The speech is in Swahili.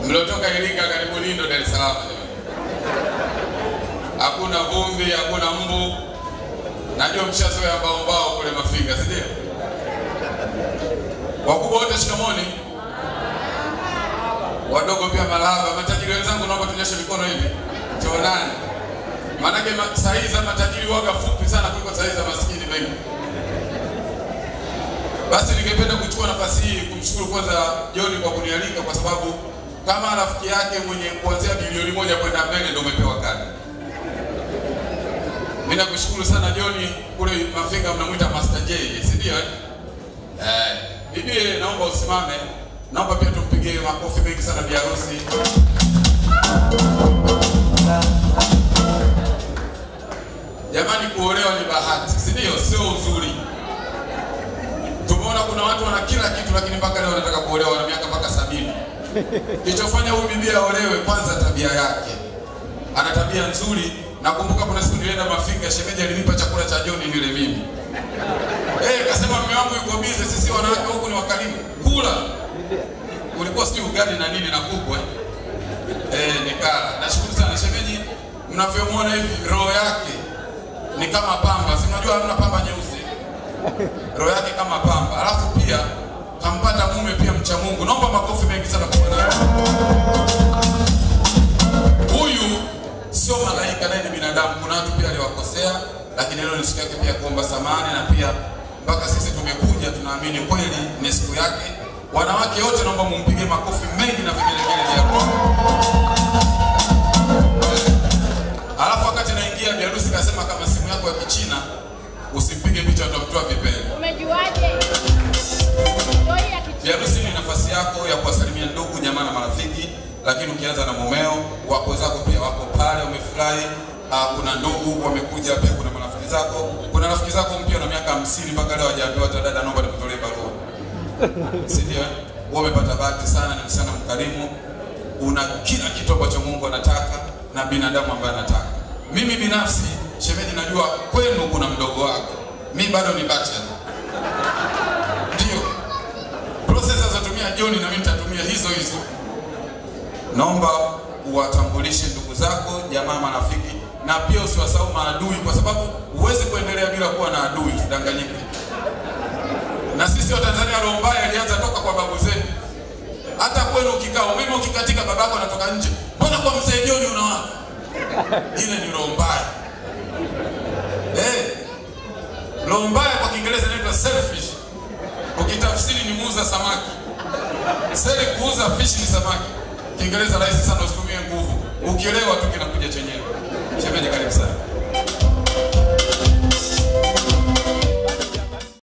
Mliotoka Iringa karibuni ndo Dar es Salaam. Hakuna vumbi, hakuna mbu. Najua mshazoea mbao mbao kule Mafinga, si ndio? Wakubwa wote shikamoni. Wadogo pia malaba. Matajiri wenzangu naomba tunyoshe mikono hivi. Tuonane. Maanake ma, sahihi za matajiri waga fupi sana kuliko sahihi za maskini wengi. Basi ningependa kuchukua nafasi hii kumshukuru kwanza John kwa kunialika kwa sababu kama rafiki yake mwenye kuanzia bilioni moja kwenda mbele ndio umepewa kadi. Mimi nakushukuru sana John, kule Mafinga mnamwita Master J, si ndio? Eh, Eh, bibi naomba usimame. Naomba pia tumpigie makofi mengi sana bi harusi. Jamani, kuolewa ni bahati, si ndio? Sio uzuri. Tumeona kuna watu wana kila kitu lakini mpaka leo wanataka kuolewa, wana miaka mpaka sabini. Kilichofanya huyu bibi aolewe, kwanza tabia yake, ana tabia nzuri. Nakumbuka kuna siku nilienda Mafinga, shemeji alinipa chakula cha John nile mimi. Eh, kasema mume wangu yuko bize, sisi wanawake huku ni wakarimu. Kula. Ulikuwa sijui ugali na nini na kuku eh? Eh, nikala. Nashukuru sana shemeji, mnavyomwona hivi roho yake ni kama pamba. Si unajua hamna pamba nyeusi. Roho yake kama pamba. Alafu pia kampata mume pia mcha Mungu. Naomba makofi mengi sana kwa mwanangu. Huyu sio malaika, naye ni binadamu. Kuna watu pia aliwakosea, lakini leo ni siku yake pia kuomba samani, na pia mpaka sisi tumekuja, tunaamini kweli ni siku yake. Wanawake wote naomba mumpige makofi mengi na vigelegele vya Alafu wakati naingia bi harusi kasema kama simu yako ya Kichina usipige picha utamtoa vipele. Umejuaje? Story ya Bi harusi ni nafasi yako ya kuwasalimia ndugu, jamaa na marafiki, lakini ukianza na mumeo, wako zako pia wako pale wamefurahi. Uh, kuna ndugu wamekuja pia, kuna marafiki zako, kuna rafiki zako mpya na miaka hamsini mpaka leo hajaambiwa hata dada, naomba nikutolee barua, si ndio? eh? Wewe umepata bahati sana, ni msichana mkarimu, una kila kitu ambacho Mungu anataka na binadamu ambaye anataka. Mimi binafsi shemeji, najua kwenu kuna mdogo wako, mi bado ni bachelor, ndio process azotumia John na mimi nitatumia hizo hizo. Naomba uwatambulishe ndugu zako, jamaa, marafiki na pia usiwasahau maadui, kwa sababu huwezi kuendelea bila kuwa na adui, tudanganyike. Na sisi wa Tanzania roho mbaya ilianza toka kwa babu zetu. Hata kwenu ukikaa umeme ukikatika, babako anatoka nje, mbona kwa mzee John unawaka? Ile ni roho mbaya eh. Roho mbaya kwa Kiingereza inaitwa selfish, ukitafsiri ni muuza samaki. Seli kuuza fish ni samaki. Kiingereza rahisi sana, usitumie nguvu. Ukielewa tu kinakuja chenyewe. Shemeji, karibu sana.